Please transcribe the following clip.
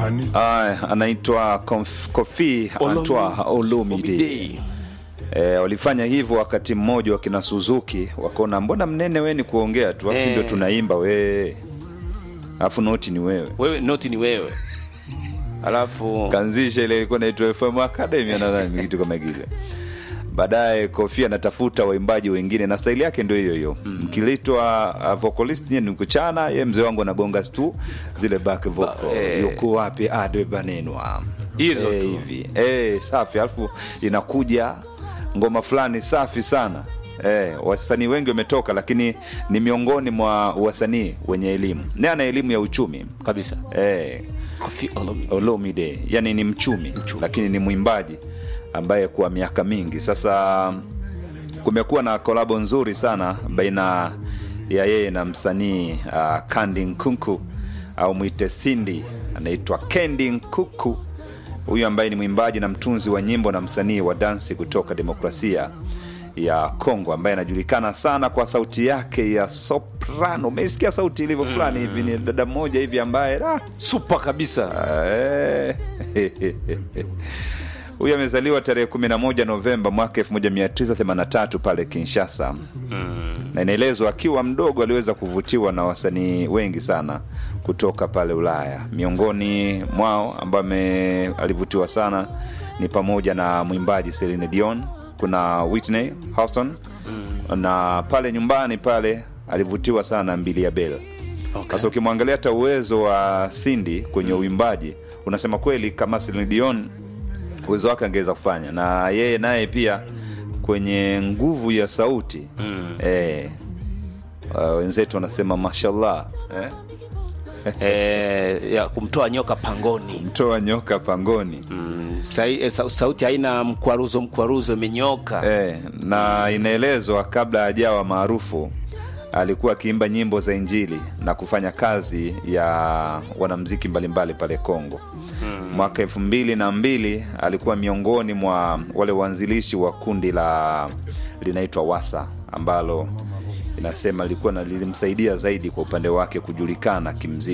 Ah, anaitwa Konf- Kofi Antoine Olumide. Olumide. E, walifanya hivyo wakati mmoja wakina Suzuki wakaona mbona mnene we ni kuongea tu afu Eh. ndio tunaimba we alafu noti ni wewe wewe noti ni wewe alafu kanzisha ile ilikuwa inaitwa FM Academy nadhani kitu kama kile baadaye Kofi anatafuta waimbaji wengine na staili yake ndio hiyo hiyo mkiletwa uh, vocalist nyie ni kuchana ye mzee wangu anagonga tu zile back vocal eh. yuko wapi adwe banenwa Hizo Eh, tu. hivi eh, safi alafu inakuja ngoma fulani safi sana Eh, wasanii wengi wametoka lakini ni miongoni mwa wasanii wenye elimu ni ana elimu ya uchumi kabisa eh, Kofi Olomide. Olomide yani ni mchumi, lakini ni mwimbaji ambaye kwa miaka mingi sasa kumekuwa na kolabo nzuri sana baina ya yeye na msanii uh, Kandi Nkunku au mwite Sindi anaitwa Kendi Nkuku huyu ambaye ni mwimbaji na mtunzi wa nyimbo na msanii wa dansi kutoka demokrasia ya Kongo ambaye anajulikana sana kwa sauti yake ya soprano. Umesikia sauti ilivyo fulani hivi, ni dada mmoja hivi ambaye ah, super kabisa Eh. huyu amezaliwa tarehe 11 Novemba mwaka 1983 pale Kinshasa na inaelezwa akiwa mdogo aliweza kuvutiwa na wasanii wengi sana kutoka pale Ulaya. Miongoni mwao ambao ame- alivutiwa sana ni pamoja na mwimbaji Celine Dion, kuna Whitney Houston na pale nyumbani pale alivutiwa sana na Mbili ya Bel. Okay. Sasa ukimwangalia hata uwezo wa Cindy kwenye uimbaji unasema kweli kama Celine Dion uwezo wake angeweza kufanya, na yeye naye pia kwenye nguvu ya sauti mm. eh, uh, wenzetu wanasema mashallah eh? eh, ya kumtoa nyoka pangoni mtoa nyoka pangoni mm, sai, eh, sa, sauti haina mkwaruzo mkwaruzo imenyoka eh, na inaelezwa kabla hajawa maarufu alikuwa akiimba nyimbo za Injili na kufanya kazi ya wanamziki mbalimbali pale Kongo. Mwaka elfu mbili na mbili alikuwa miongoni mwa wale waanzilishi wa kundi la linaitwa Wasa ambalo inasema lilikuwa na lilimsaidia zaidi kwa upande wake kujulikana kimziki.